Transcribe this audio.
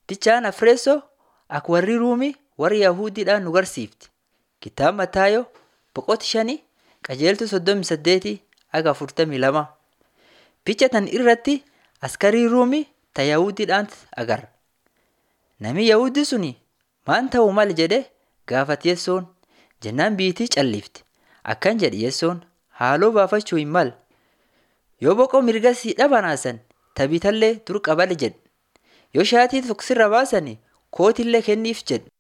Fichaan Afreessoo akka warri Ruumii warri Yahudiidhaan nu garsiifti. Kitaaba Mataayoo boqota shanii qajeeltuu soddomii saddeetii haga afurtamii lama. Ficha tan irratti askarii Ruumii ta Yahudiidhaan agarra. Nami Yahudii suni maan ta'uu mala jedhee gaafate Yesoon jennaan biitii callifte. Akkan jedhe Yesoon haaloo baafachuu hin malu. Yoo boqoo mirga si dhabanaasan tabiitallee dur qabale jedhe. Yoo shaatii tokko sirra baasani kootillee kenniif jedhe.